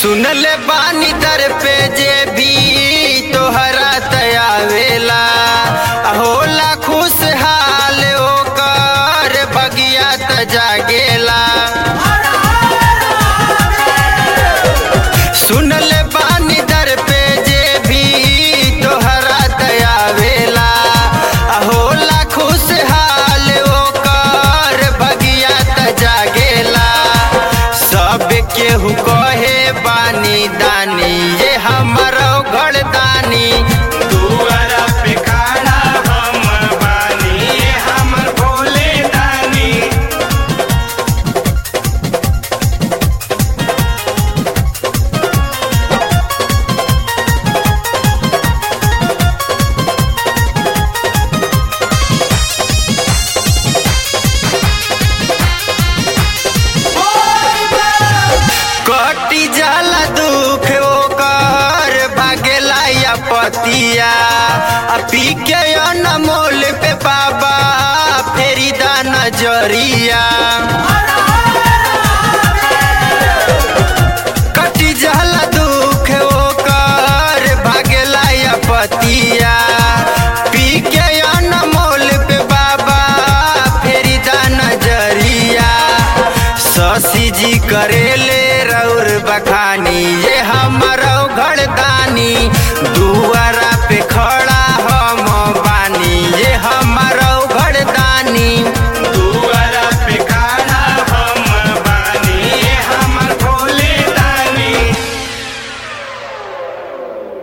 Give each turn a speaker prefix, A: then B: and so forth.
A: सुनले बानी दर पे जे भी तोहरा तयावेला होला खुशहाल ओकर बगिया त जागेला सुनले बानी दर पे जे भी तोहरा तयावेला होला खुशहाल ओकर बगिया त जागेला सब केहू कहे बानी दानी ये हमारो घर दानी
B: दुआरा पे खड़ा हम बानी हमर भोले दानी
A: कटी जाला दुख ओकर भागेला या पतिया आ पी के अनमोल पे बाबा फेरी दा नजरिया